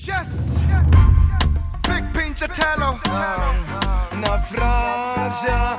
Yes. Big pinch of tallow. na fraja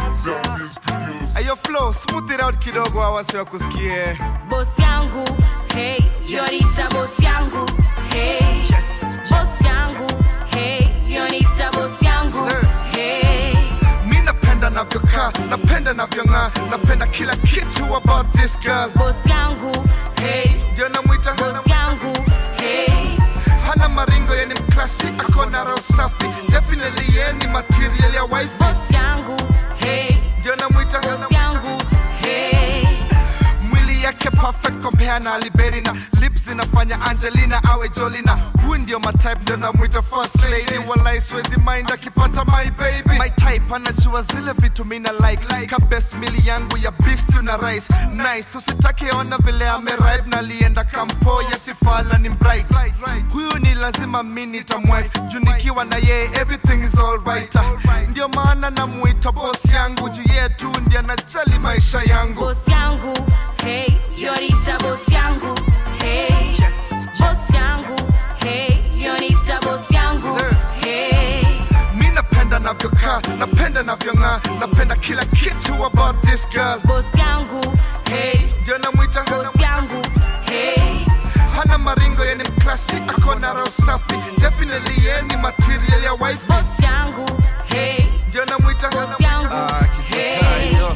Ayo flow, smooth it out kidogo awasi wa kusikie. boss yangu hey yonita boss yangu hey boss yangu hey yonita boss yangu Sir. hey Mi napenda navyokaa, napenda navyong'aa, napenda kila kitu about this girl. boss yangu hey Ndio namwita boss yangu hey hana maringo, yeni mklasi, ako na roho safi. Definitely yeni material ya wife. boss yangu hey Ndio namwita boss yangu hey mwili yake perfect compare na Liberi na lips zinafanya Angelina awe Jolina. Huyu ndio my type, ndio namwita first lady. Walai siwezi mind akipata my baby. My type anajua zile vitu mina like, like. Ka best meal yangu ya beef stew na rice. Nice, usitake ona vile ameripe na lienda kampo ya sifala ni bright. Huyu ni lazima mi nitamwife juu nikiwa na yeye everything is alright. Ndio maana namuita boss yangu juu yeye tu ndiye anajali maisha yangu. boss yangu hey yonita boss yangu hey boss yangu hey yonita boss yangu Sir. hey mi napenda navyokaa napenda navyong'aa napenda kila kitu about this girl boss yangu hey ndio namwita boss yangu hey hana maringo yeni mklasi ako na roho safi definitely yeni material ya wife boss yangu hey ndio namwita boss yangu hey Ayo,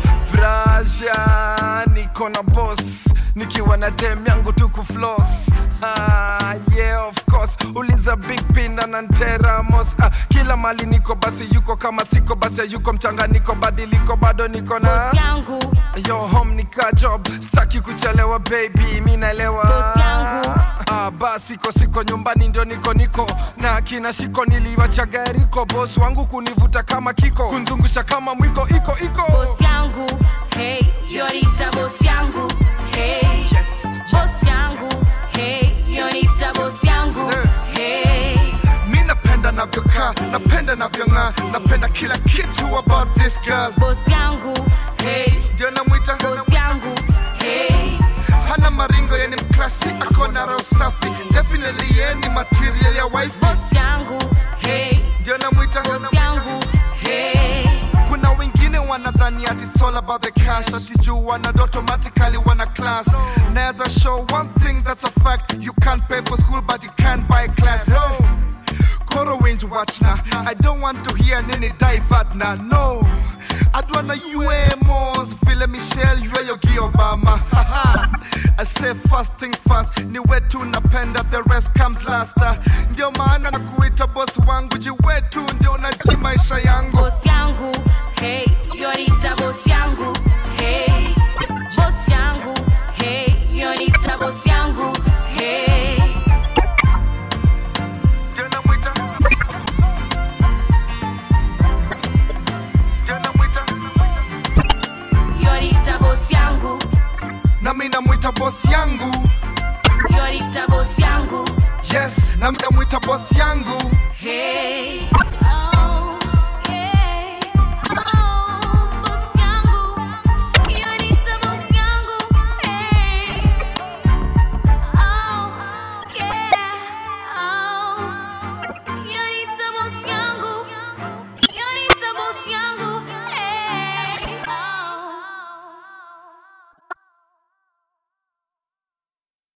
fraja niko na boss nikiwa na dem yangu tuku floss ah, yeah of course uliza big pinda na nteramos ah, kila mali niko basi yuko kama siko basi yuko mchanganyiko badiliko bado niko na boss yangu yo home nika job staki kuchelewa baby mi naelewa Boss yangu. ah, basi siko siko nyumbani ndio niko niko na kina shiko niliwacha gariko boss wangu kunivuta kama kiko kunzungusha kama mwiko iko iko boss yangu hey yonita boss yangu hey boss yangu hey yonita boss yangu Sir. hey mi napenda navyokaa napenda navyong'aa napenda kila kitu about this girl boss yangu hey ndio namwita boss yangu hey hana maringo yeni mklasi ako na roho safi definitely yeni material ya wife boss yangu hey ndio namwita boss yangu hey kuna wengine wanadhani ati it's all about the cash ati juu wana automatically wana class naweza show one thing that's a fact you can't pay for school but you can buy class no Koro winch watch na I don't want to hear nini divert na no adwana UMOs vile Michelle yue yogi Obama Haha. I say first things first ni wetu napenda the rest comes last ndio maana na kuita boss wangu ji wetu ndio unajali maisha yangu boss yangu hey yonita boss yangu hey boss yangu hey yonita boss yangu hey Ndio namwita. Ndio namwita. yonita boss yangu nami namwita boss yangu yonita boss yangu yes nami namwita boss yangu